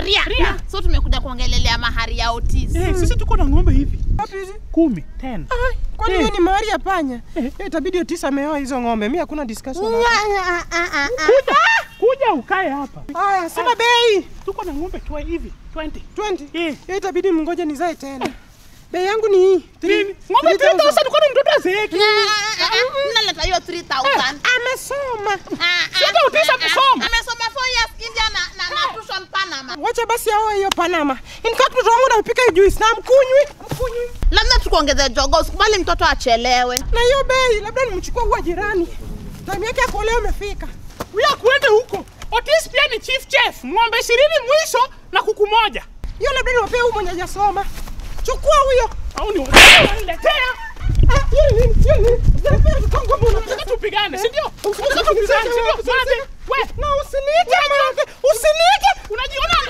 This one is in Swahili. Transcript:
ria ria so tumekuja kuongelelea mahari ya Otis Eh, sisi tuko na ng'ombe hivi Wapi hizi? kumi ten. Ai, Kwani Eh. hiyo ni mahari ya panya? Eh. Eh, Itabidi Otis ameoa hizo ng'ombe. Mimi hakuna discussion. Ah, hapa. ah, ah, ah, ah. Kuja, kuja ukae hapa. Haya, sema bei. Tuko na ng'ombe twa hivi 20. 20. Eh. Hiyo itabidi mngoje nizae tena. Bei yangu ni hii. Nini? Ng'ombe 3000 kwani mtoto azeeki? Ah, ah, ah, naleta hiyo 3000 Amesoma. Ah, ah, Sasa Otis ah, ah, amesoma. amesoma 4 years India na na na tuition Panama Wacha basi aoe hiyo Panama. In fact mtoto wangu nampika hiyo juice na mkunywi. Mkunywi. labda tukuongeze jogo usikubali mtoto achelewe Na hiyo bei labda nimchukue huwa jirani. Time yake ya kuolewa imefika. Wewe kuende huko. Otis pia ni chief chef. Ng'ombe 20 mwisho na kuku moja. Hiyo labda niwapee huyu mwenye hajasoma. Chukua huyo. Au ni waniletea? Ah, hiyo ni nini? Hiyo ni nini? Unapea mkongo mbona? Nataka tupigane, si ndio? Usi- Nataka tupigane, si ndio? usi- Mate, we, Na usiniite mwanamke. Usiniite. unajiona